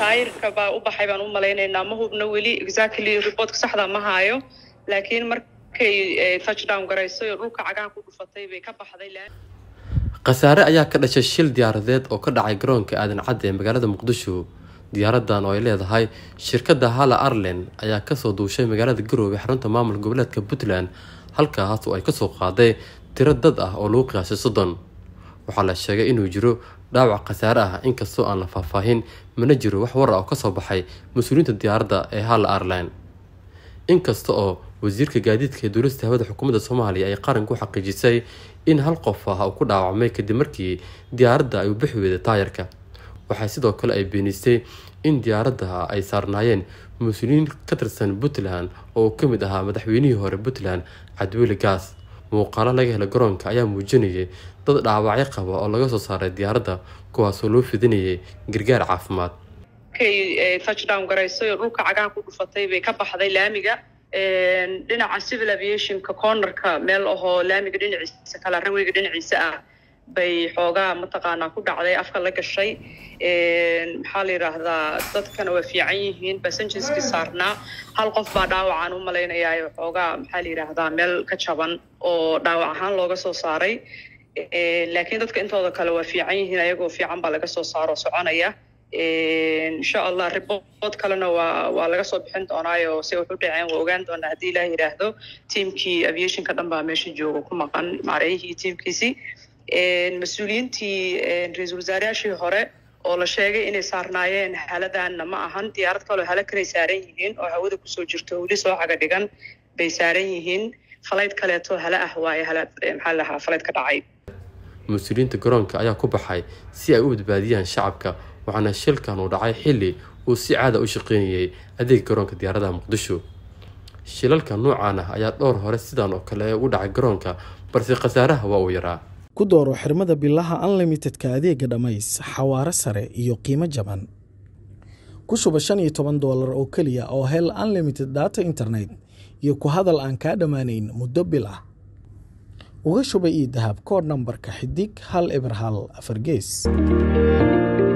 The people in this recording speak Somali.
taayirka baa u baxay baan u malaynaynaa ma hubno weli exactly reportka saxda ma haayo laakiin markay touchdown garayso oo dhulka cagaha ku dhufatay bay ka baxday khasaare ayaa ka dhashay shil diyaaradeed oo ka dhacay garoonka aadan cadde ee magaalada muqdisho diyaaradan oo ay leedahay shirkadda hala arlen ayaa kasoo duushay magaalada garoobe xarunta maamulka goboleedka puntland halkaas oo ay kasoo qaaday tiro dad ah oo lagu qiyaasay soddon waxaa la sheegay inuu jiro dhaawac khasaare ah inkastoo aan la faahfaahin mana jiro wax war ah oo kasoo baxay mas-uuliyiinta diyaaradda ee hala arlen inkasta oo wasiirka gaadiidka ee duulista hawada xukuumadda soomaaliya ay qaranku xaqiijisay in hal qof ah uu ku dhaawacmay kadib markii diyaaradda ay u bixi weyday taayarka waxaa sidoo kale ay beenisay in diyaaradda ay saarnaayeen mas-uuliyiin ka tirsan puntland oo uu ka mid ahaa madaxweynihii hore puntland cabdiweli gaas muuqaalo laga helay garoonka ayaa muujinayay dad dhaawacyo qaba oo laga soo saaray diyaaradda kuwaasoo loo fidinayay gargaar caafimaad markay touchdown garayso oo dhulka cagaha ku dhufatay bay ka baxday laamiga dhinaca civil aviationka cornerka meel ahoo laamiga dhinaciisa kala ranweyga dhinaciisa ah bay xoogaa mataqaanaa ku dhacday afka la gashay maxaa la yidhaahdaa dadkana waa fiican yihiin passengerskii saarnaa hal qof baa dhaawacaan u malaynayaa xoogaa maxaa la yidhaahdaa meel ka jaban oo dhaawac ahaan looga soo saaray laakiin dadka intooda kale waa fiican yihiin ayagoo fiican baa laga soo saaro soconaya insha allah ribood kalena waa waa laga soo bixin doonaayo se wuxu dhaceen waa ogaan doonaa haddii ilaah yidhaahdo tiamkii aviationka dhan baa meesha jooga ku maqan maarayihii tiamkiisii mas-uuliyiintii ra-iisul wasaarayaashii hore oo la sheegay inay saarnaayeen haladanna ma ahan diyaarad kaloo hala kalay saaran yihiin oo hawada kusoo jirto weli soo caga dhigan bay saaran yihiin falayd kaleeto hala ah waaye hala maxaa lahaa falayd ka dhacay mas-uuliyiinta garoonka ayaa ku baxay si ay u badbaadiyaan shacabka waxaana shilkan uu dhacay xilli uu si caada u shaqeynayay adeeg garoonka diyaaradaha muqdisho shilalka noocan ah ayaa dhowr hore sidan oo kale ugu dhacay garoonka balse khasaaraha waa uu yaraa ku dooro xirmada bilaha unlimitedka adeega dhammays xawaaro sare iyo qiimo jaban ku shuba shan iyo toban doolar oo keliya oo hel unlimited data internet iyo ku hadal aan kaa dhammaanayn muddo bil ah uga shuba io dahab kood nambarka xidig hal eber hal afar gees